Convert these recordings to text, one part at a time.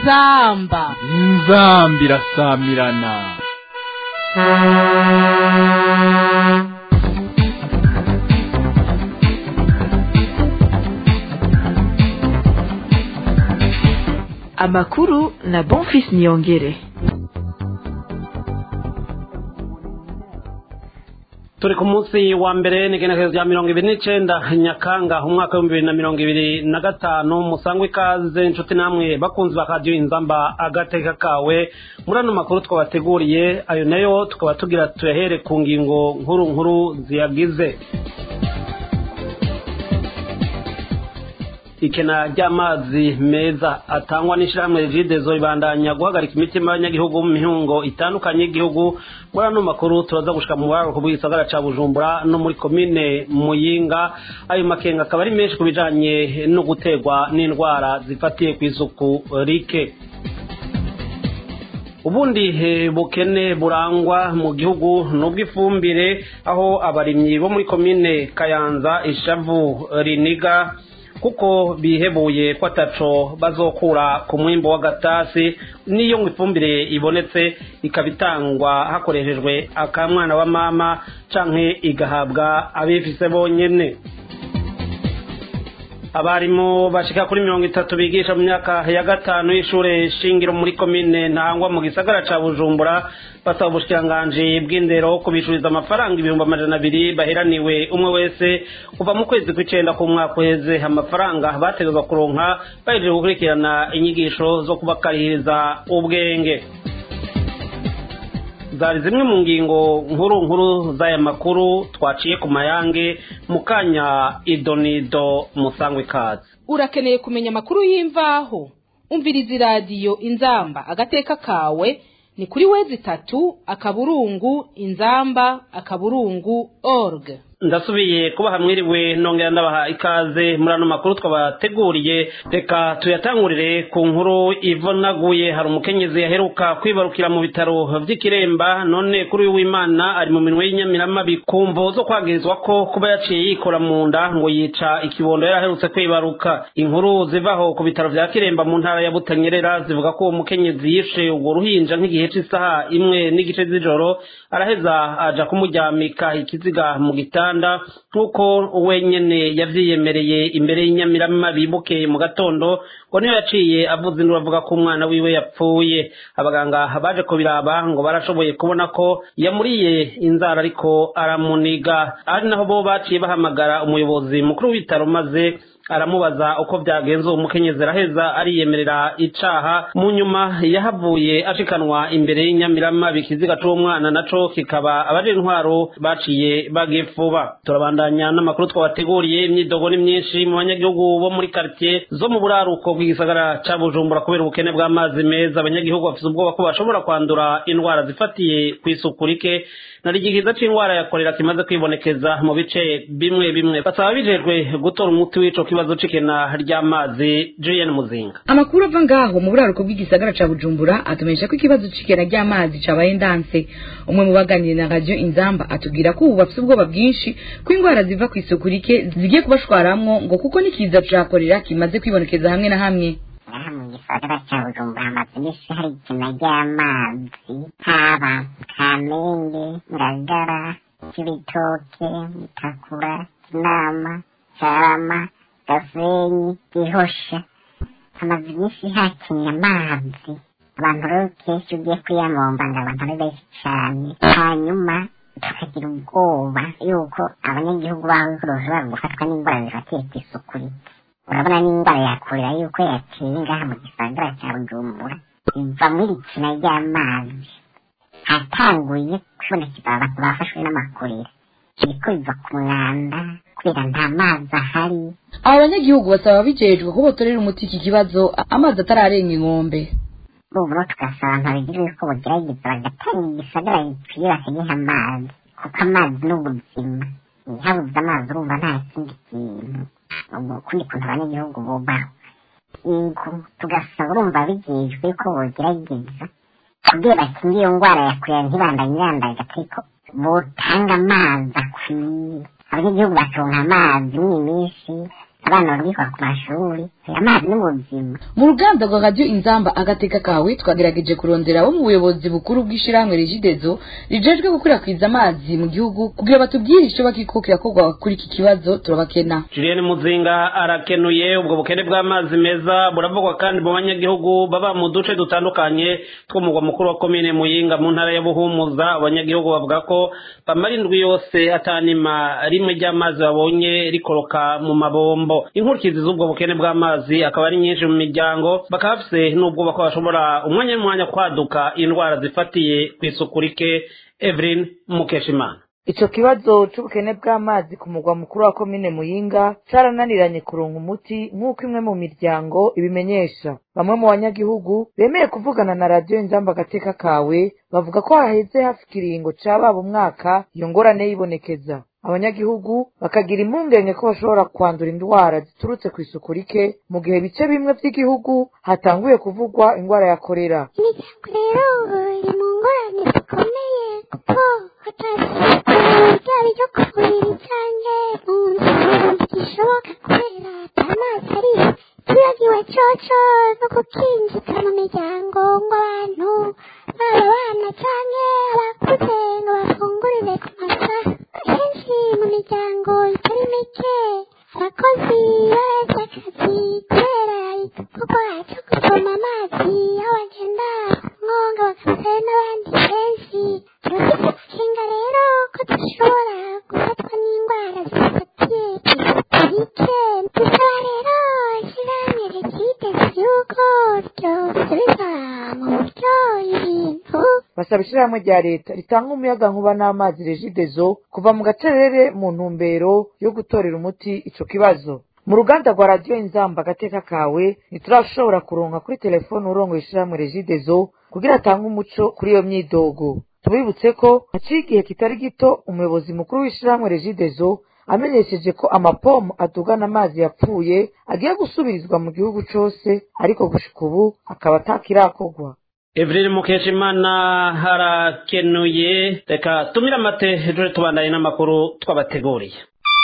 inzamba inzamba irasamirana amakuru na bonfis niyongere turi ku munsi wa mbere n'igenekerezo rya mirongo ibiri n'icenda nyakanga umwaka w'ibihumbi bibiri na mirongo ibiri na gatanu musangwe ikaze inshuti namwe bakunzi ba radiyo inzamba agateka kawe muri ano makuru twabateguriye ayo nayo tukaba tugira tuyahere ku ngingo nkuru nkuru ziyagize ikena ry'amazi meza atangwa n'ishyirahamwe rigidezo ribandanya guhagarika imitima y'abanyagihugu mu mihungo itandukanye y'igihugu muri ano makuru turaza gushika mu buraruko bw'igisagara ca bujumbura no muri komine muyinga ayo makenga akaba ari menshi ku bijanye no guterwa n'indwara zifatiye ku isuku rike ubundi bukene burangwa mu gihugu n'ubw'ifumbire aho abarimyi bo muri komine kayanza ishavu riniga kuko bihebuye ko ataco bazokura ku mwimbo w'agatasi n'iyo ngo ifumbire ibonetse ikaba itangwa hakoreshejwe akamwana wa mama canke igahabwa abifise bonyene abarimu bashika kuri mirongo itatu bigisha mu myaka ya gatanu y'ishure shingiro muri komine ntangwa mu gisagara ca bujumbura basaba ubushikiranganji bw'indero kubishuriza amafaranga ibihumbi amajana abiri baheraniwe umwe wese kuva mu kwezi kw'icenda ku mwaka uheze amafaranga bategezwa kuronka bahejeje gukurikirana inyigisho zo kubakarihiriza ubwenge zari zimwe mu ngingo nkuru nkuru z'aya makuru twaciye ku mayange mu kanya idonido musangwe ikaze urakeneye kumenya amakuru y'imvaho umviriza iradiyo inzamba agateka kawe ni kuri wezi itatu akaburungu inzamba akaburungu org ndasubiye kubaha mwiriwe nongera ndabaha ikaze muri ano makuru twabateguriye reka tuyatangurire ku nkuru ivunaguye hari umukenyezi yaheruka kwibarukira mu bitaro vy'ikiremba none kuri uyu w'imana ari mu minwe y'inyamiramabi ku mvo zo kwagirizwa ko kuba yaciye yikora mu nda ngo yica ikibondo yari aherutse kwibaruka inkuru zivaho ku bitaro vya kiremba mu ntara ya butanyerera zivuga ko uwo mukenyezi yishe urwo ruhinja nk'igihe c'isaha imwe n'igice z'ijoro araheza aja kumuryamika ikiziga mu gitanda uganda nk'uko wenyene yavyiyemereye imbere y'inyamiramabi bukeye mu gatondo ngo niyo yaciye avuze induru avuga ko umwana wiwe yapfuye abaganga baje kubiraba ngo barashoboye kubona ko yamuriye inzara ariko aramuniga ari naho bo baciye bahamagara umuyobozi mukuru w'ibitaro maze aramubaza uko byagenze uwo mukenyezi araheza ariyemerera icaha mu nyuma yahavuye ashikanwa imbere y'inyamiramabi ikiziga c'uwo mwana naco kikaba abaje intwaro baciye bagifuba turabandanya n'amakuru twabateguriye imyidogo ni myinshi mu banyagihugu bo muri karitiye zo mu buraruko bw'igisagara ca bujumbura kubera ubukene bw'amazi meza abanyagihugu bafise ubwoba ko bashobora kwandura indwara zifatiye kw'isuku rike nari igikiza c'indwara ya korera kimaze kwibonekeza mu bice bimwe bimwe basaba bijejwe gutora umuti w'ico kibazo c'ikena ry'amazi Julienne Muzinga amakuru ava ngaho mu buraruko bw'igisagara ca Bujumbura atumenyesha ko ikibazo c'ikena ry'amazi cabaye ndanse umwe mu baganiriye na radio Inzamba atubwira ko ubu bafise ubwoba bwinshi ko indwara ziva kw'isuku rike zigiye kubashwaramwo ngo kuko n'ikiza ca korera kimaze kwibonekeza hamwe na hamwe aha mu gisagara cya bujumbura hamaze iminsi hari ikena ry'amazi haba kamenge ngagara kibitoke mutakura kinama carama gasenyi gihosha hamaze iminsi hakenye amazi abantu rero kenshi ugiye kuyamomba ngo abantu ari benshi cane hanyuma tukagira ubwoba yuko abanyagihugu baho bashobora gufatwa n'indwara zifatiye kw'isuku rike urabona n'indwara yakurira yuko yaciye ngaha mu gisagara cya bujumbura iva muri ikina ry'amazi hatanguye kubonekeza abantu bafashwe n'amakurira kiriko biva ku mwanda kubera nta mazi ahari aba banyagihugu basaba bijejwe ko botorera umuti iki kibazo amazi atararenga inkombe buburo tugasaba abantu babigira yuko bogerageza bagatanga igisagara gikwiye bakagiha amazi kuko amazi ni ubuzima habuze amazi urumva nta kindi kintu ukundi kuntu abanyagihugu bubaho yego tugasaba urumva bijejwe ko bogerageza kugira bakinge iyo ndwara yakurira ntibandanye irandaga ariko botanga amazi akwiye abanyagihugu bakaronka amazi mw'iminsi abana barabikora ku mashuri aya mazi ni ubuzima mu ruganda rwa radiyo inzamba agateka kawe twagerageje kurondera abo mu buyobozi bukuru bw'ishyirahamwe regidezo rijejwe gukwirakwiza amazi mu gihugu kugira batubwire icyo bakiko kirakorwa kuri iki kibazo turabakena Julienne Muzinga arakenuye ubwo bukene bw'amazi meza buravugwa kandi mu banyagihugu baba mu duce dutandukanye tw'umugwa mukuru wa komine Muyinga mu ntara ya Buhumuza abanyagihugu bavuga ko bamara indwi yose atanima rimwe ry'amazi babonye rikoroka mu mabombo inkurikizi z'ubwo bukene bw'amazi akaba ari nyinshi mu miryango bakaba bafise n'ubwoba ko bashobora umwanya n'umwanya kwaduka indwara zifatiye ku isuku rike Evelyn Mukeshimana ico kibazo c'ubukene bw'amazi ku mugwa mukuru wa komine muyinga carananiranye kuronka umuti nk'uko imwe mu miryango ibimenyesha bamwe mu banyagihugu bemeye kuvugana na radiyo inzamba agateka kawe bavuga ko haheze hafi ikiringo ca baba umwaka iyo ngorane yibonekeza abanyagihugu bakagira impungenge ko bashobora kwandura indwara ziturutse ku isuku rike mu gihe bice bimwe vy'igihugu hatanguye kuvugwa indwara ya korera imiryango rero iri mu ngorane zikomeye kuko hatasigaye ryaba iryo ku buriri canke mu nzu ntigishoboka kubera ata mazi ariyo twibagiwe coco no gukinjika mu miryango ngo abantu baba abana canke abakuze ngo bafungurire ku masaha henshi mu miryango itari mike abakozi baretse akazi kubera igikorwa cyo kuvoma amazi aho bagenda mwonga bakabasaba n'abandi benshi turafite amakenga rero ko dushobora gufatwa n'indwara zifatiye isuku rike dusaba rero ishyirahamwe ryiteze yuko ryosubiza mu buryo ibintu basaba ishyirahamwe rya leta ritanga umuyaga nkuba n'amazi regidezo kuva mu gacerere mu ntumbero yo gutorera umuti ico kibazo mu ruganda rwa radiyo inzamba agateka kawe ntiturashobora kuronka kuri telefone urongoye ishyirahamwe regidezo kugira atange umuco kuri iyo myidogo tubibutse ko haciye igihe kitari gito umuyobozi mukuru w'ishyirahamwe regidezo amenyesheje ko amapomo atugana amazi yapfuye agiye gusubirizwa mu gihugu cose ariko gushika ubu akaba atakirakorwa Evelyn Mukeshimana harakenuye reka tumira amate ejo tubandanye n'amakuru twabateguriye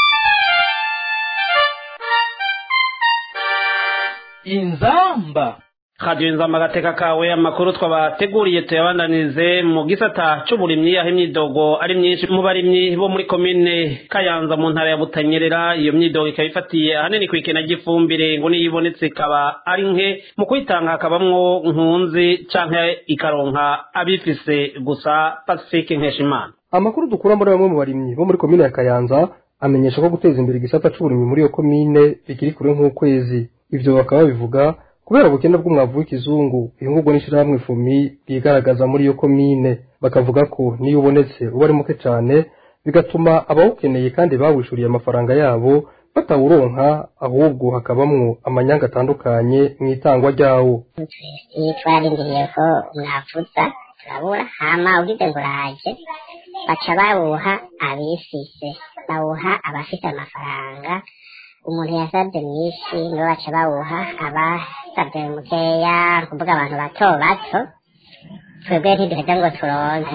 inzamba radiyo inzamba agateka kawe amakuru twabateguriye tuyabandanirize mu gisata c'uburimyi aho imyidogo ari myinshi mu barimyi bo muri komine kayanza mu ntara ya butanyerera iyo myidogo ikaba ifatiye ahanini kw'ikena ry'ifumbire ngo niyo ibonetse ikaba ari nke mu kuyitanga hakabamwo nkunzi canke ikaronka abifise gusa pacifique nkeshimana amakuru dukura muri bamwe mu barimyi bo muri komine ya kayanza amenyesha ko guteza imbere igisata c'uburimyi muri iyo komine bikiri kure nk'ukwezi ivyo bakaba babivuga kubera ubukene bw'umwavu w'ikizungu ihungurwa n'ishirahamwe fumi bwigaragaza muri iyo komine bakavuga ko niyo ubonetse uba ari muke cane bigatuma abawukeneye kandi bawishuriye amafaranga yabo batawuronka ahubwo hakabamwo amanyanga atandukanye mu itangwa ryawo iyo twararindiriye ko mwavuza turabura hama ugize ngo uraje baca bawuha abifise bawuha abafite amafaranga umuntu yasabye mwinshi nibo baca bawuha abasabye mukeya kuvuga abantu bato bato twebwe ntiduheza ngo turonke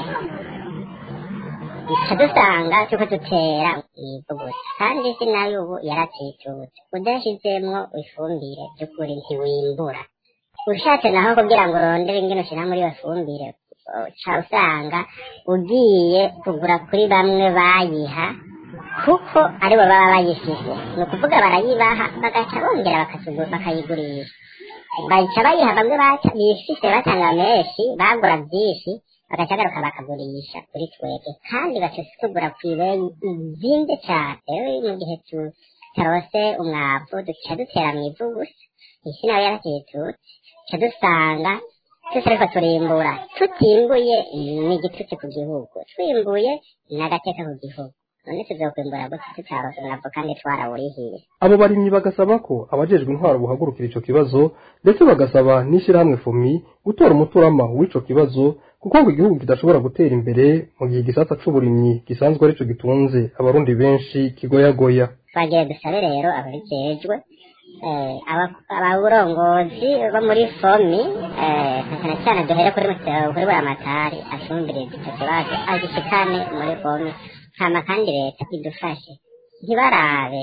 duca dusanga turiko dutera ivu gusa kandi isi nayo ubu yaratitutse udashizemwo ifumbire by'ukuri ntiwimbura ushatse naho kugira ngo urondere ingene ushira muri iyo fumbire uca usanga ugiye kugura kuri bamwe bayiha kuko aribo baba bayifise ni ukuvuga barayibaha bagaca bongera bakasugu- bakayigurisha baca bayiha bamwe baca bifise batanga menshi bagura byinshi bagaca garuka bakagurisha kuri twebwe kandi baca tugura ku ibeyi izimvye cane rero mu gihe tu- tutarose umwavu duca dutera mu ivu gusa isi nayo yaratitutse duca dusanga twese ariko turimbura tutimbuye ni igitutsi ku gihugu twimbuye ni agateka ku gihugu none tuzokwimbura gute tutarose umwavu kandi twarawurihiye abo barimyi bagasaba ko abajejwe intwaro buhagurukira ico kibazo ndetse bagasaba n'ishirahamwe fumi gutora umuturama w'ico kibazo kuko ngo igihugu kidashobora gutera imbere mu gihe igisata c'uburimyi gisanzwe arico gitunze abarundi benshi kigoyagoya twagiye dusabe rero ababijejwe eh, aba- ababurongozi bo muri fomi eh, na cyane cyane duhere kuri mutero kuri buri amatari afumbiriza icyo kibazo agishikane muri fomi hama kandi leta idufashe ntibarabe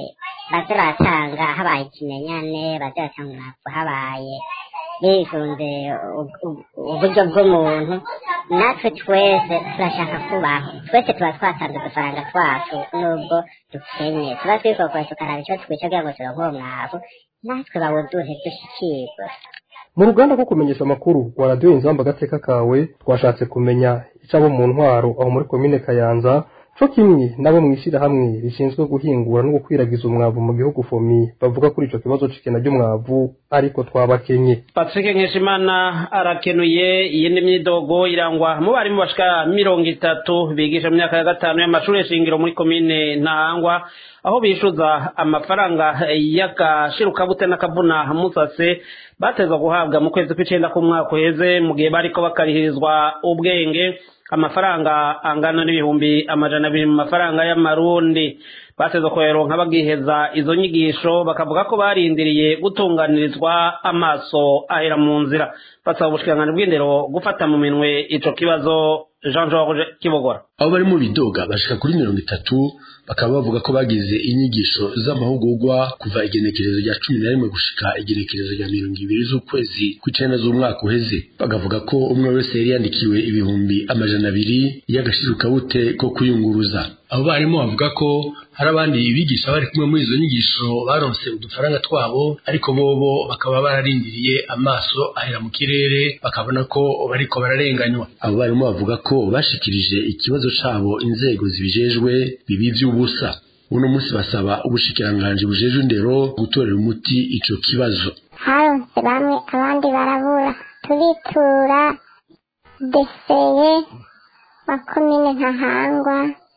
baze baratanga habaye ikimenyane baze baratanga umwavu habaye bisunze u- u- uburyo bw'umuntu natwe twese turashaka kubaho twese tuba twatanze udufaranga twacu nubwo dukenye tuba twikokora tukaraba icyo twica kugira ngo turonke uwo mwavu natwe bawuduhe dushikirwe mu ruganda rwo kumenyesha amakuru wa radiyo inzamba agateka kawe twashatse kumenya icabo mu ntwaro aho muri komine kayanza co kimwe nabo mw'ishirahamwe rishinzwe guhingura no gukwiragiza umwavu mu gihugu fomi bavuga kuri ico kibazo c'ikena ry'umwavu ariko twabakenye patrick nkeshimana arakenuye iyindi myidogo irangwa mu barimu bashika mirongo itatu bigisha mu myaka ya gatanu y'amashuri shingiro muri komine ntahangwa aho bishuza amafaranga y'agashirukabute n'akavuna musase batezwa guhabwa mu kwezi kw'icenda k'umwaka uheze mu gihe bariko bakarihirizwa ubwenge amafaranga angana n'ibihumbi amajana abiri mu mafaranga y'amarundi batezwa kuyaronka bagiheza izo nyigisho bakavuga ko barindiriye gutunganirizwa amaso ahera mu nzira basaba ubushikiranganji bw'indero gufata mu minwe ico kibazo jean george kibogora abo bari mu bidoga bashika kuri mirongo itatu bakaba bavuga ko bagize inyigisho z'amahugurwa kuva igenekerezo rya cumi na rimwe gushika igenekerezo rya mirongo ibiri z'ukwezi kw'icenda z'umwaka uheze bakavuga ko umwe wese yari yandikiwe ibihumbi amajana abiri y'agashirukabute ko kuyunguruza abo barimu bavuga ko hari abandi bigisha bari kumwe muri izo nyigisho baronse udufaranga twabo ariko bobo bakaba bararindiriye amaso ahera mu kirere bakabona ko bariko bararenganywa abo barimu bavuga ko bashikirije ikibazo cabo inzego zibijejwe bibi vy'ubusa uno munsi basaba ubushikiranganji bujejwe indero gutorera umuti ico kibazo haronse bamwe abandi barabura turitura deseye wa komine ntahangwa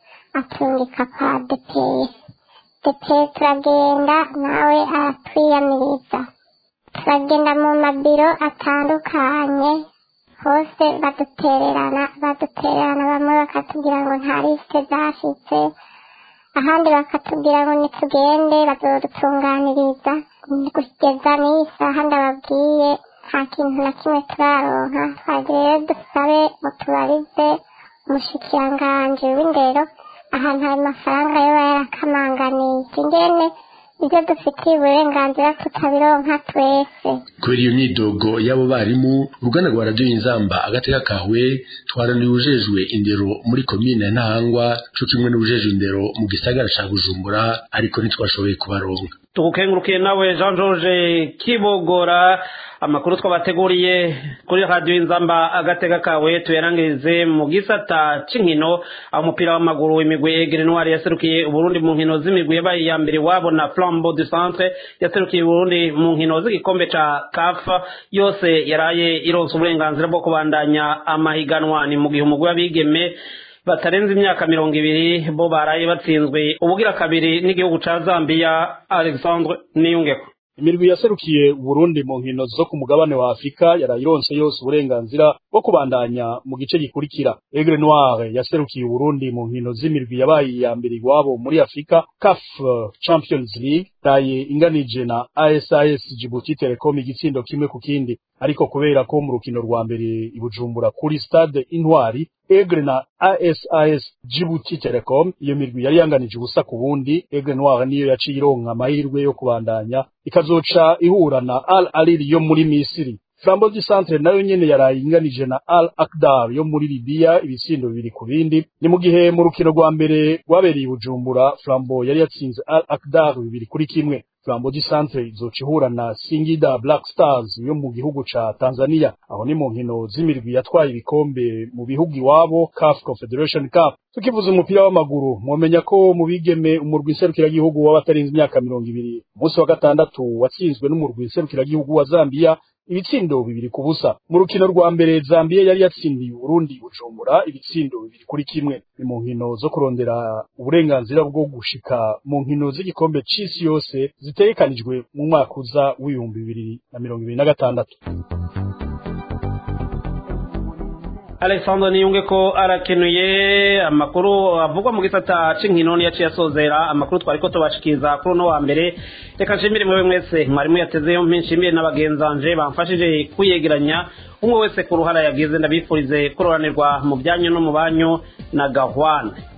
atungika kwa depeye depeye turagenda nawe aratwiyamiriza turagenda mu mabiro atandukanye hose badutererana badutererana bamwe bakatubwira ngo nta risike zashitse ahandi bakatubwira ngo nitugende bazodutunganiriza kugeza n'iyi saha ndababwiye nta kintu na kimwe turaronka twagira rero dusabe mutubarize umushikiranganji w'indero ahantu ayo mafaranga yoba yarakamanganije ingene ibyo dufitiye uburenganzira tutabironka twese kubera iyo myidogo y'abo barimu uruganda rwa radiyo inzamba agateka kawe twaranira ujejwe indero muri komine ntahangwa co kimwe n'ubujejwe indero mu gisagara ca bujumbura ariko ntitwashoboye kubaronka tugukengurukiye nawe jean george kibogora amakuru twabateguriye kuri radiyo inzamba agateka kawe tuyarangirize mu gisata c'inkino aho umupira w'amaguru imigwi egere noir yaserukiye uburundi mu nkino z'imigwi yabaye iya mbere wabo na flambo du centre yaserukiye uburundi mu nkino z'igikombe ca kafa yose yaraye ironse uburenganzira bwo kubandanya amahiganwa ni mu gihe umugwi w'abigeme batarenze imyaka mirongo ibiri bo baraye batsinzwe ubugira kabiri n'igihugu ca zambia alexandre niyungeko imirwi yaserukiye Burundi mu nkino zo ku mugabane wa Afrika yarayironse yose uburenganzira bwo kubandanya mu gice gikurikira Aigle Noir yaserukiye Burundi mu nkino z'imirwi yabaye iya mbere iwabo muri Afrika CAF Champions League taye inganije na ASAS Djibouti Telecom igitsindo kimwe ku kindi ariko kubera ko mu rukino rwa mbere ibujumbura kuri stade Intwari Aigle na ASAS Djibouti Telecom iyo mirwi yari yanganije ubusa ku bundi Aigle Noir niyo yaciye ironka amahirwe yo kubandanya ikazoca ihura na Al Ahly yo muri Misiri Flambeau du Centre nayo nyene yaraye inganije na Al Akdar yo muri Libya ibisindo bibiri ku bindi ni mu gihe mu rukino rwa mbere rwabereye Bujumbura Flambeau yari yatsinze Al Akdar bibiri kuri kimwe Flambeau du Centre izoca ihura na Singida Black Stars yo mu gihugu ca Tanzania aho ni mu nkino z'imirwi yatwaye ibikombe mu bihugu iwabo CAF Confederation Cup tukivuza umupira w'amaguru mwomenya ko mu bigeme umurwi nserukiragihugu w'abatarenze imyaka mirongo ibiri umunsi wa gatandatu watsinzwe n'umurwi nserukiragihugu wa Zambia ibitsindo bibiri ku busa mu rukino rwa mbere Zambia yari yatsindiye Burundi Bujumbura ibitsindo bibiri kuri kimwe ni mu nkino zo kurondera uburenganzira bwo gushika mu nkino z'igikombe c'isi yose zitegekanijwe mu mwaka uza w'ibihumbi bibiri na mirongo ibiri na gatandatu alexandre niyunge ko arakenuye amakuru avugwa mu gisata c'inkino niyo yaciye asozera amakuru twari ko tubashikiriza kuri uno wa mbere reka nshimire mwewe mwese mwarimu yatezeyo mpi nshimire n'abagenzanje bamfashije kwiyegeranya umwe wese ku ruhara yagize ndabifurize kuroranirwa mu byanyu no mu banyu na gahwane